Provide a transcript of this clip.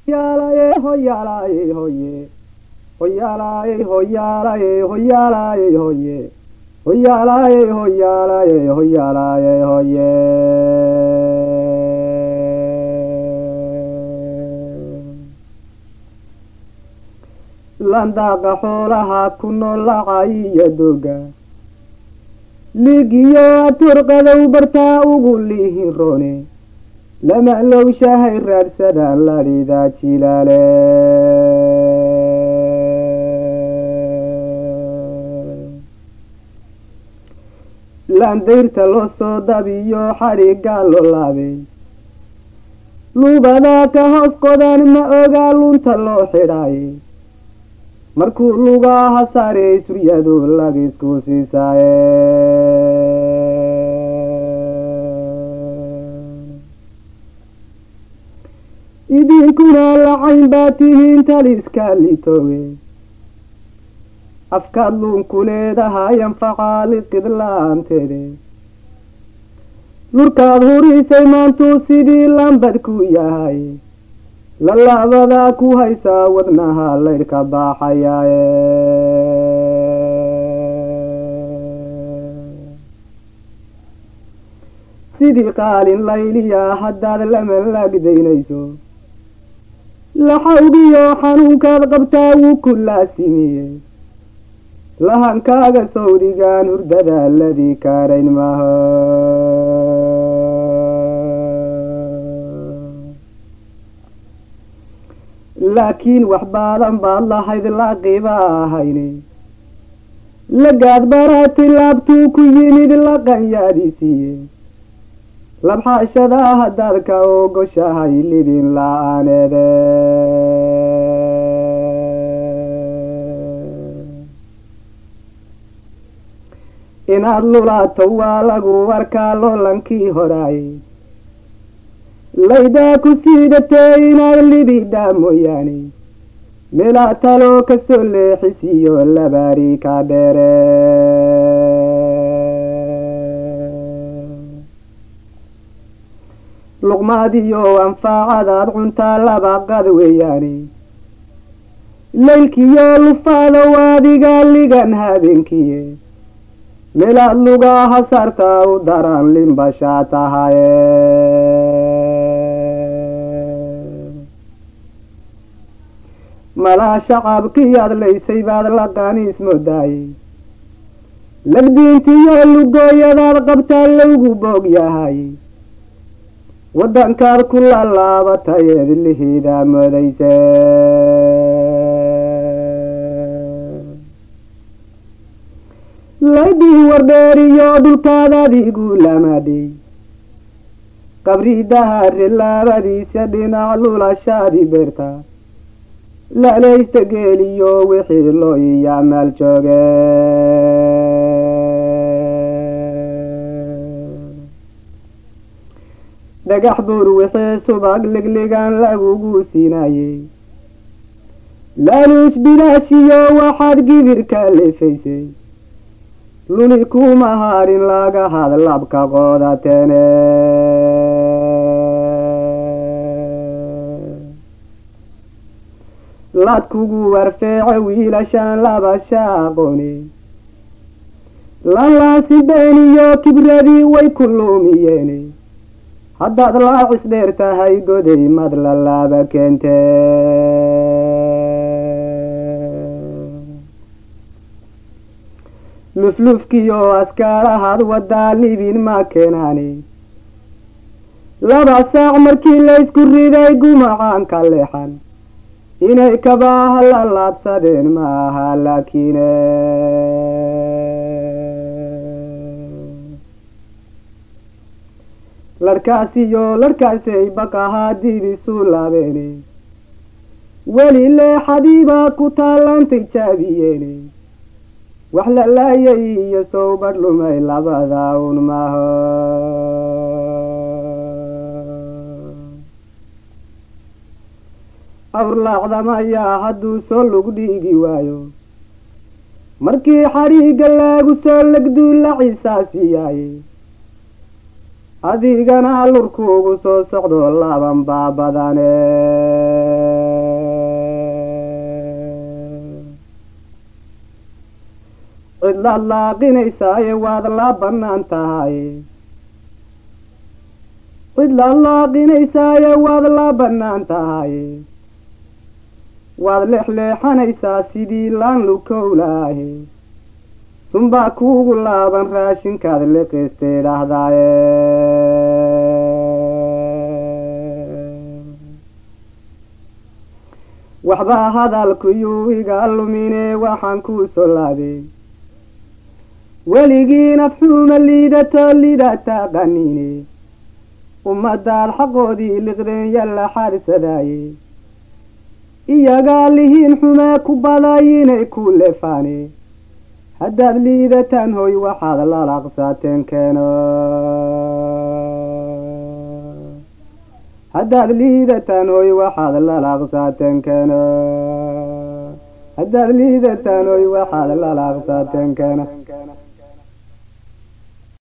hoyaalaye hoyaalaye hoye hoyaalaye hoyaalaye hoyaalaye hoye hoyaalaye hoyaalaye hoyaalaye hoye landaaqa xoolaha ku nool lacay iyo doga ligiyo aturqadow bartaa ugu lihin rone lama lowshahay raadsadaan ladhida jilaale laandayrta loo soo dabiyo xadhigaa loo laabay luubadaa ka hoos qodan ma ogaa lunta loo xidhaay markuu lugaha saarey suryadu lagisku siisaaye idinkuna lacayn baa tihiin taliska litoowe afkaad luunku leedahay anfacaa liqid la-aanteede lurkaad hurisay maantuu sidii lambad ku yahay lalabadaa ku haysaa wadnaha laydhka baaxayaaye sidii qaalin layliya haddaad lama laagdaynayso laxawgiyo xanuunkaad qabtaa wuu ku laasimiye lahankaaga sawdigaan hurdada ladii kaarayn maho laakiin wax baadan baad lahayd laaqiba ahayne lagaad baraatay laabtuu ku yimid laqanyaadisiiye labxaashadaa haddaad ka ogoshahay libin la-aaneede inaad lulaato waa lagu arkaa loolankii horaay laydaa ku siidatee inaad libidhaa mooyaane meelaa taloo kasoo leexisiyo labaari ka dheere luqmaadiyo anfaacadaad cuntaa labaqad weeyaane laylkiyo lufaada waadiga ligan habeenkiye meelaad lugaha saartaa u daran limbashaa tahaye malaa shacabkii adlaysay baad laqaniis moodaayey labdiintiyo lugooyadaad qabtaa lowgu boog yahay waddankaad ku lalaabatayeed lihidaa moodayse laydii wardheeriyo dhulkaad adigu lamadhay qabridahaare laabadiisa dhinac lulashaadi beerta lalaysta geeliyo wixii loo iya maal jooge dhagax buur wixii subag ligligan lagugu siinayey laaluus bilaashiyo waxaad gibirka leefaysay luli kuma harin laga hadlabka qoodateene laad kugu warfeece wiilashaan labasha aqooni lalaasi beeniyo kibradii way ku luumiyeene haddaad laacis dheer tahay goday mad lalaaba keente luflufkiyo askaarahaad wadaa libin ma keenaane laba saac markii laysku riday gumacaanka leexan inay kabaaha la laabsadeen ma aha laakiine larhkaasiyo larhkaasay baqahaa diidisu laabeene weli leexadiibaa ku taallantay jaabiyeene wax la laayay iyo sow badh lumay labada un maho awrlaacdamayaa hadduu soo lug dhiigi waayo markii xadhiigga laagu soo legduu la cisaasiyaaye adigana lurkuugu soo socdo laban baa badane cidlaad laaqinaysaaye waad laa bannaan tahay cidlaad laaqinaysaaye waad laa bannaan tahay waad leexleexanaysaa sidii laan lukowlaahe sunbaa kuugu laaban raashinkaad liqistay dhahdaaye waxbaa hadalkuyuu iga lumine waxaan kuu soo laabay weligii nafxuuma liidato liidata qanine ummadaad xaqoodii liqdeen yalla xaadsadaaye iyagaa lihiin xumee ku badayinay ku lefaane haddaad liidataan hoy waxaad lalaqsaateen keeno haddaad liidataan hoy waxaad lalaqsaateen keeno haddaad liidataan hoy waxaad lalaqsaateen keeno